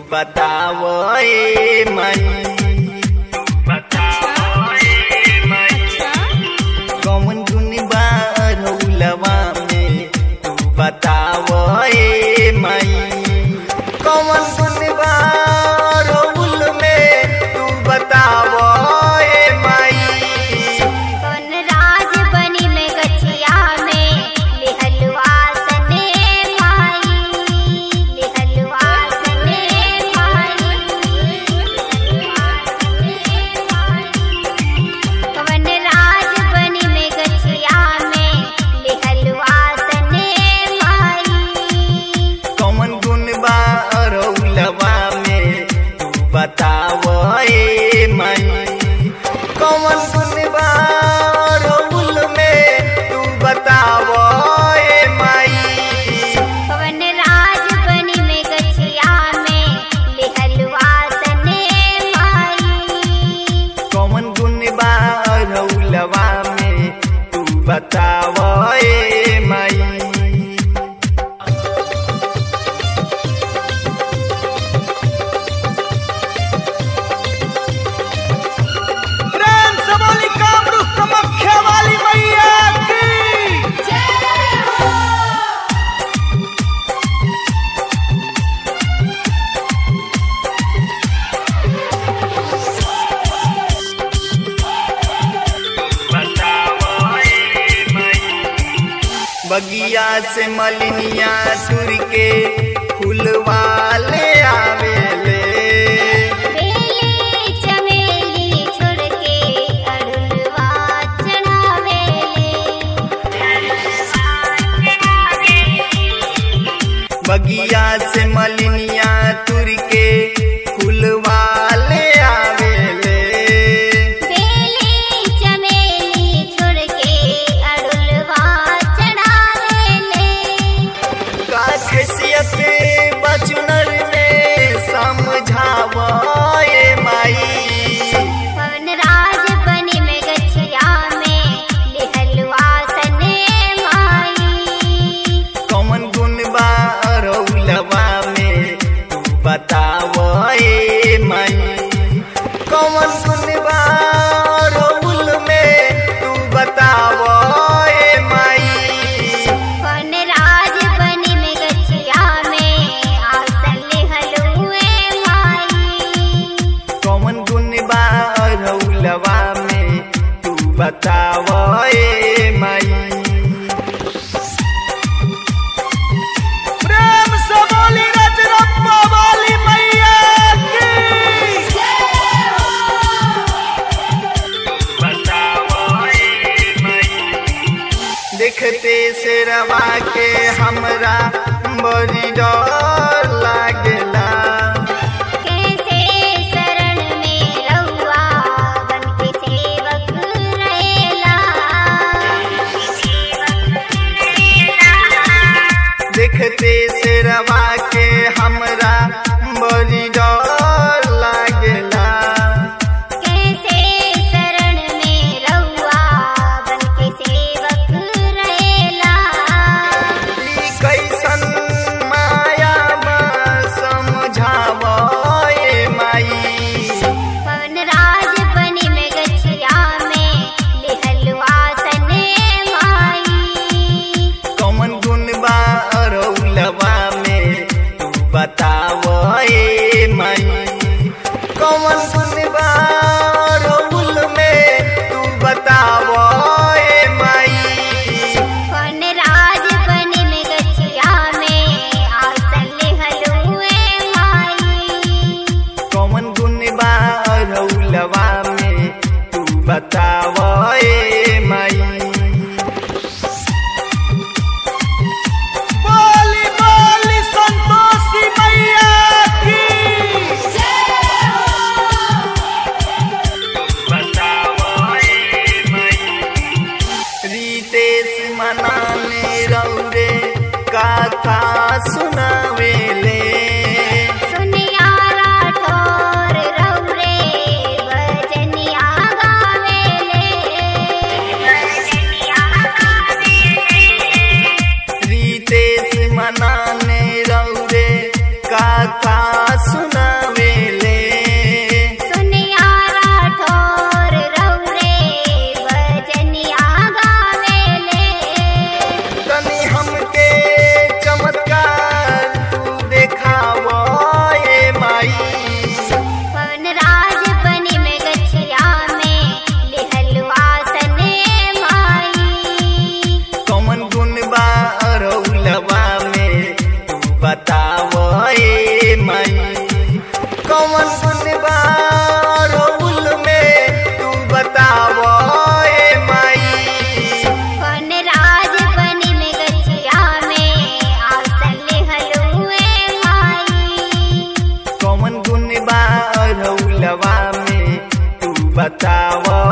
बताव ए माई कौन गुन बारौलवा में तू बताव ए माई कौन गुन बारौल में तू बताव ए माई कौन राज बनी में गछिया में लिहलवा सने माई लिहलवा सने माई कौन राज बनी में गछिया में लिहलवा सने माई कौन गुन बारौलवा में तू बताव ए माई कौन गुन बारौल में तू बताव ए माई कौन राज बनी में गछिया में लिहलवा सने माई कौन गुन बारौलवा में तू बताव ए माई प्रेम से बोली कामरूप कमख्या वाली मैया की बगिया से मलिनिया सुर के फूलवा ले आवेले बेली चमेली छोड़ के अड़ुलवा चढ़ावेले बगिया से मलिनिया तुर के फूलवा ले आवेले बेली चमेली छोड़ के अड़ुलवा चढ़ावेले का खैसियत बचुनर में समझाव ए माई पवन राज बनी में गछिया में लिहलवा सने माई कौन गुन बारौलवा में तू बताव ए माई कौन गुन बारौल में तू बताव ए माई कौन राज बनी में गछिया में आसन लिहलुए माई कौन गुन बारौलवा में तू बताव ए माई प्रेम से बोली रजरप्पा वाली मैया की बताव